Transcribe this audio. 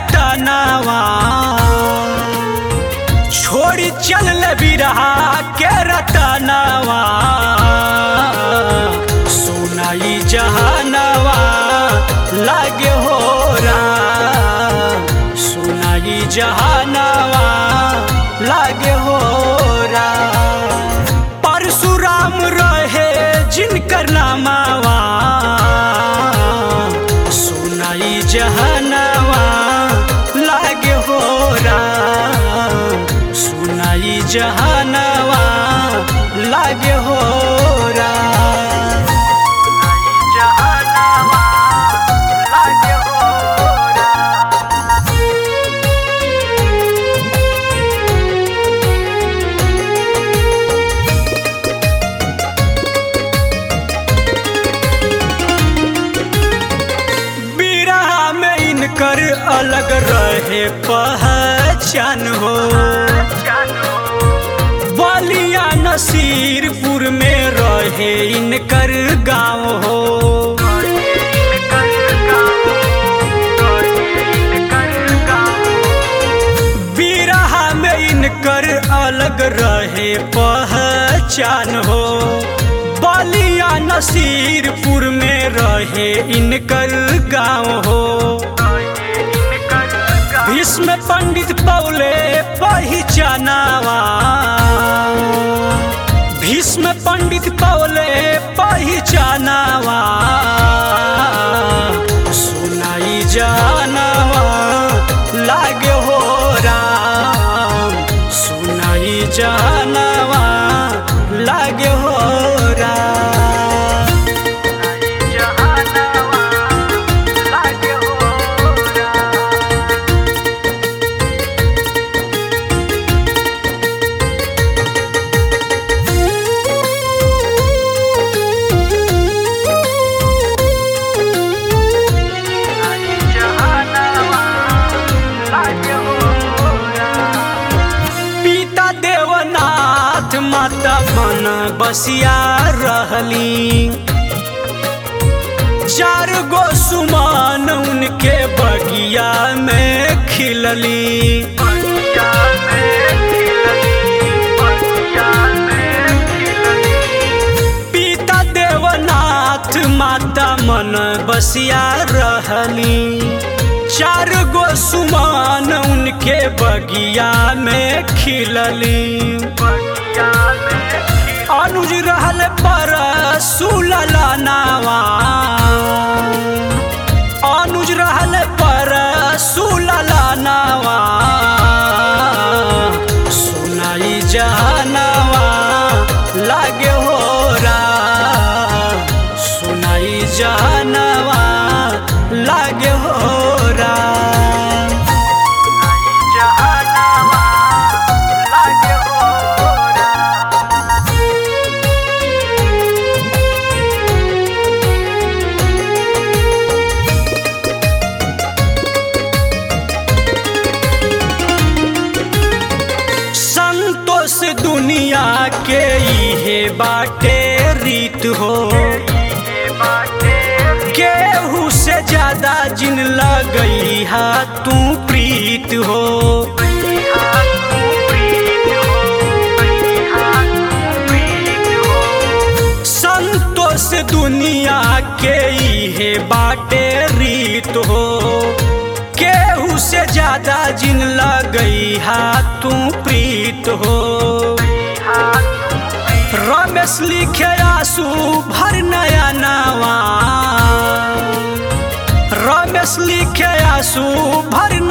रतनावा छोड़ी चल बिरहा के रतनावा सुनाई जहानवा लागे हो राम सुनाई जहानवा लागे हो राम परशुराम रहे जिनकर नामावा सुनाई जहानवा लागे हो राम सुनाई जहानवा लागे हो राम सुनाई जहानवा लागे हो राम बिरहा में इनकर अलग रहे पहचान हो बलिया नसीरपुर में रहे इनकर गांव हो बिरहा में इनकर अलग रहे पहचान हो बलिया नसीरपुर में रहे इनकर गांव हो भीष्म पंडित पौले पहचानावा भीष्म पंडित पौले पहचानावा सुनाई जानवा लागे हो राम सुनाई जानवा लागे हो राम सुनाई जानवा लागे हो राम पिता देवनाथ माता मन बसिया रहली चार गो सुमान उनके बगिया में खिलली पिता देवनाथ माता मन बसिया रहली चार गो सुमान उनके बगिया में खिलली अनुज रहल पर सुलला नावा अनुज रहल पर सुलला नावा सुनाई जानवा लागे हो राम सुनाई जानवा लागे हो राम सुनाई जानवा लागे हो राम संतोष दुनिया के इहे बाटे रीत हो केहू से ज्यादा जिन लगई हा तू प्रीत हो संतोष दुनिया के इहे बाटे रीत हो केहू से ज्यादा जिन लगई हा तू प्रीत हो रमेश लिखे आंसू भर नया नावा रमेश लिखे आंसू भर